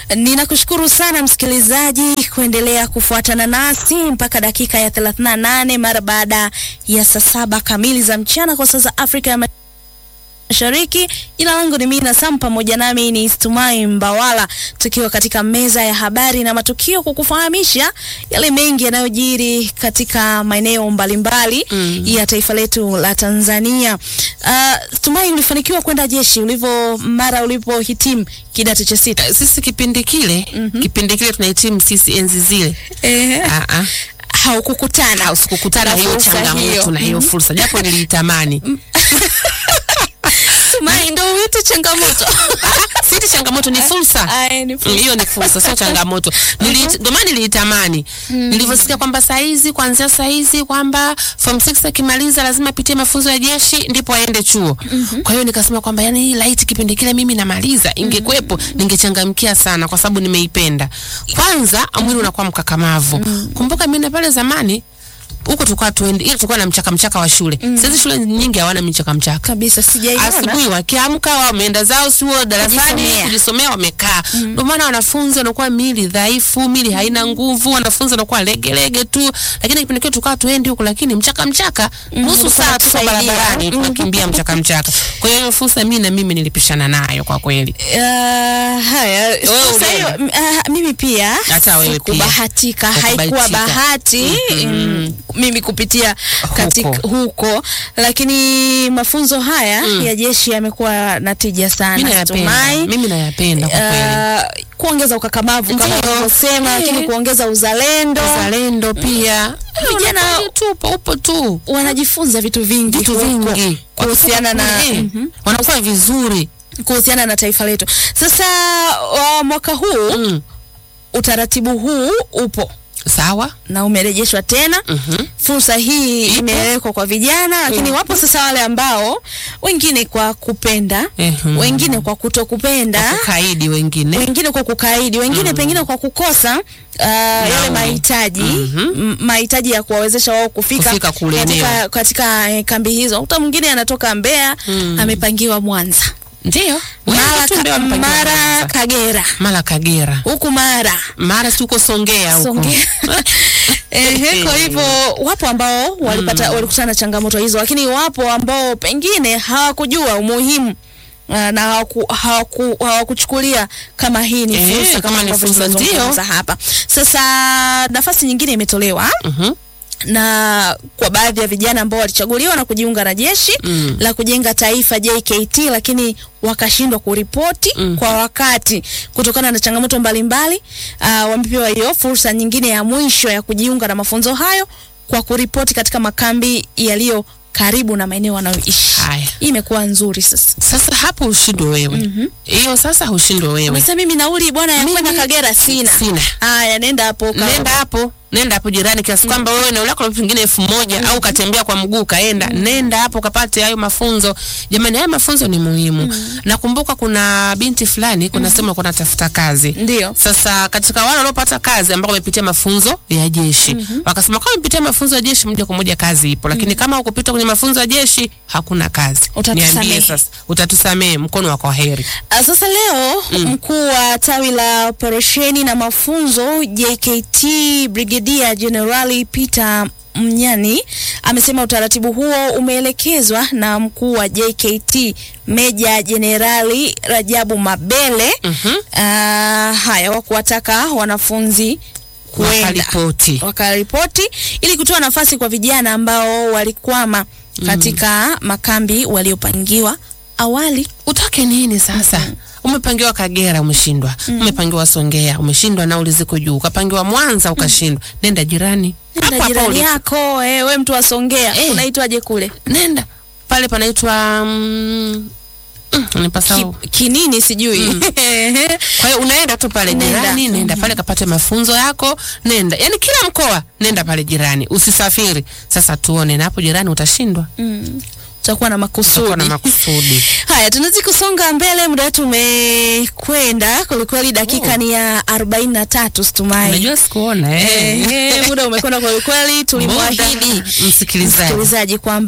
Ninakushukuru sana msikilizaji kuendelea kufuatana nasi mpaka dakika ya 38 mara baada ya saa saba kamili za mchana kwa saa za Afrika ya Mashariki. Jina langu ni Mina Sam, pamoja nami ni Stumai Mbawala, tukiwa katika meza ya habari na matukio, kukufahamisha yale mengi yanayojiri katika maeneo mbalimbali mm. ya taifa letu la Tanzania. Uh, Stumai, ulifanikiwa kwenda jeshi ulivyo mara ulipohitimu kidato cha sita? Sisi kipindi kile mm -hmm. kipindi kile tunahitimu sisi enzi zile Eh, Ah, ah. haukukutana au sikukutana na hiyo fursa changamoto na hiyo fursa, japo niliitamani. Stumai, ndo uite changamoto Siti changamoto, ni fursa. Aya, ni Mm, fursa. hiyo ni fursa, sio changamoto. Nili- Ndio maana niliitamani nilivyosikia kwamba saa hizi kuanzia saa hizi kwamba form 6 akimaliza lazima apitie mafunzo ya jeshi ndipo aende chuo. Kwa hiyo nikasema kwamba yani hii light kipindi kile mimi namaliza ingekuwepo ningechangamkia sana kwa sababu nimeipenda. Kwanza mwili unakuwa mkakamavu. Kumbuka mimi na pale zamani huko tulikuwa tuende, ile tulikuwa na mchaka mchaka wa shule. Sasa shule nyingi hawana mchaka mchaka kabisa, sijaiona asubuhi wakiamka wameenda zao sio darasani Kujisomea. kujisomea, wamekaa. Ndio maana wanafunzi wanakuwa mili dhaifu, mili haina nguvu, wanafunzi wanakuwa legelege tu, lakini kipindi kile tukawa tuendi huko, lakini mchaka mchaka nusu ulikuwa saa tuko unatusaidia. barabarani tunakimbia mchaka mchaka. Kwa hiyo hiyo fursa mimi na mimi nilipishana nayo kwa kweli. Uh, haya Wewe sasa hiyo ulienda? m- ah, mimi pia Hata wewe pia. kubahatika haikuwa Hukubahatika. bahati mm, mimi kupitia katika huko, lakini mafunzo haya ya jeshi yamekuwa na tija Mimi sana nayapenda, Stumai. mimi nayapenda kwa kweli. Uh, kuongeza ukakamavu kama Ndiyo. unavyosema, Eh. lakini kuongeza uzalendo, Uzalendo pia Vijana- Wanakuwa tu upo upo tu wanajifunza vitu vingi vitu huko vingi kuhusiana na Wakitoka kule, Mhm. wanakuwa vizuri kuhusiana na taifa letu. Sasa uh, mwaka huu mm. utaratibu huu upo sawa na umerejeshwa tena. Mhm. Fursa hii imewekwa kwa vijana, lakini wapo sasa wale ambao wengine kwa kupenda, Mhm. wengine kwa kutokupenda, kukaidi wengine wengine kwa kukaidi, wengine pengine kwa kukosa uh, yale mahitaji m- mahitaji ya kuwawezesha wao kufika, Kufika kule katika, eneo. katika eh, kambi hizo. Kuta mwingine anatoka Mbeya amepangiwa Mwanza, ndio mara, Wengi tu ndio ka, wamepangiwa mara Mwanza. Kagera, mara Kagera huku mara mara si huko Songea huko Songea. Ehe, kwa hivyo wapo ambao walipata walikutana na changamoto hizo, lakini wapo ambao pengine hawakujua umuhimu ah, na hawaku- hawaku- hawakuchukulia kama hii ni Eh, fursa kama ni ambavyo fursa, tunazungumza ndio. hapa. Sasa nafasi nyingine imetolewa Mhm. na kwa baadhi ya vijana ambao walichaguliwa na kujiunga na jeshi Mm. la kujenga taifa JKT, lakini wakashindwa kuripoti kwa wakati kutokana na changamoto mbalimbali. Uh, wamepewa hiyo fursa nyingine ya mwisho ya kujiunga na mafunzo hayo kwa kuripoti katika makambi yaliyo karibu na maeneo wanayoishi. Haya. Hii imekuwa nzuri sasa. Sasa hapo ushindwe wewe hiyo sasa ushindwe wewe Sasa mimi nauli bwana ya kwenda Kagera sina. sina Haya, nenda hapo ka- nenda hapo nenda hapo jirani kiasi kwamba wewe eneo lako pengine elfu moja au ukatembea kwa mguu kaenda nenda hapo ukapate hayo mafunzo jamani hayo mafunzo ni muhimu nakumbuka kuna binti fulani kuna sema kuna tafuta kazi Ndio. sasa katika wale waliopata kazi ambao wamepitia mafunzo ya jeshi wakasema kama umepitia mafunzo ya jeshi moja kwa moja kazi ipo lakini kama hukupita kwenye mafunzo ya jeshi hakuna kazi Utatusamehe. niambie sasa utatusamehe mkono wa kwaheri Ah, Sasa leo mkuu wa tawi la operesheni na mafunzo JKT Brigadier Generali Peter Mnyani amesema utaratibu huo umeelekezwa na mkuu wa JKT Meja Jenerali Rajabu Mabele Mhm. ah, haya wa kuwataka wanafunzi kuenda wakaripoti wakaripoti ili kutoa nafasi kwa vijana ambao walikwama katika makambi waliopangiwa awali. utake nini sasa umepangiwa Kagera umeshindwa umepangiwa Songea umeshindwa nauli ziko juu ukapangiwa Mwanza ukashindwa nenda jirani Nenda Hapo hapo jirani ulipo. yako eh, we mtu wa Songea Eh. unaitwaje kule? nenda pale panaitwa mm, mm, nipasau Ki, kinini sijui kwa hiyo unaenda tu pale Nenda. jirani nenda pale kapate mafunzo yako nenda yani kila mkoa nenda pale jirani usisafiri sasa tuone na hapo jirani utashindwa utakuwa na utakuwa makusudi. na makusudi Haya, tunazidi kusonga mbele, muda wetu umekwenda kwelikweli, dakika ni ya arobaini na tatu Stumai. unajua sikuona eh. Eh, muda umekwenda kwelikweli, tulimwahidi Muda, msikilizaji msikilizaji kwamba